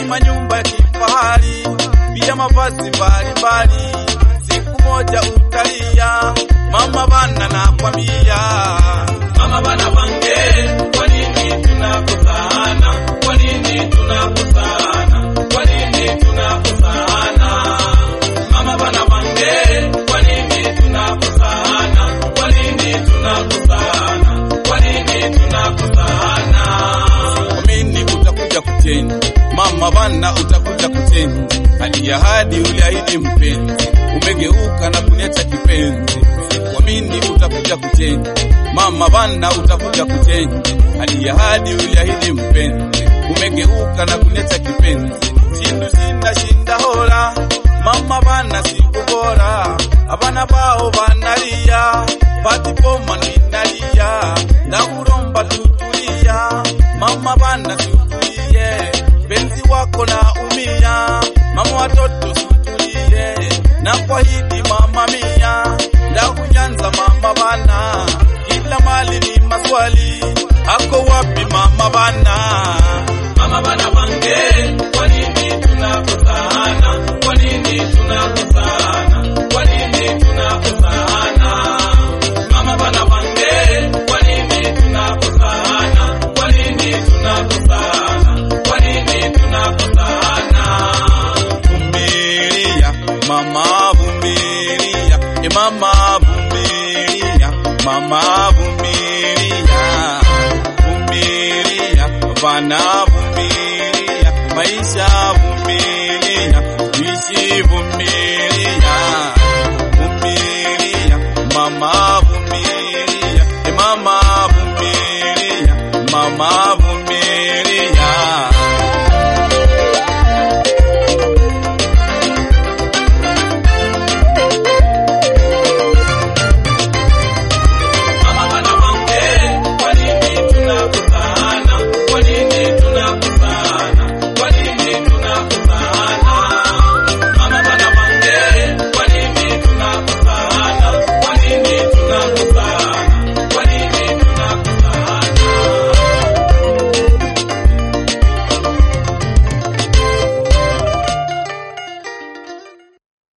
manyumba ya kifahari, pia mavazi mbalimbali. Siku moja utalia, mama bana nakwambia, mama bana bange, kwa nini tunakosana? Kwa nini tunakosana? Kwa nini tunakosana? Mama bana bange, kwa nini tunakosana? Kwa nini tunakosana? Kwa nini tunakosana? Amini utakuja kuchenji, mama bana utakuja kuchenji. Hadi ahadi uliahidi mpenzi, umegeuka na kuniacha kipenzi. Kuamini utakuja kuchenji, mama bana utakuja kuchenji. Hadi ahadi uliahidi mpenzi, umegeuka na kuniacha kipenzi. Shindu shinda shinda hola, mama bana siku bora, abana bao banalia, patipoma ninalia, ndakuromba tutulia, mama bana tutulie, penzi wako na umia, mama watoto tutulie, na kwa hidi mama mia, ndakunyanza mama bana, kila mali ni maswali, ako wapi mama bana? Mama bana bange, kwa nini tunakosana? Kwa nini tunakosana? Kwa nini tunakosana? Mama bana bange, kwa nini tunakosana? Kwa nini tunakosana? Kwa nini tunakosana? Vumilia, mama vumilia, e mama vumilia, mama vumilia, vumilia, bana vumilia, maisha vumilia, tuishi vumilia, vumilia, mama vumilia, e mama vumilia, mama vumilia.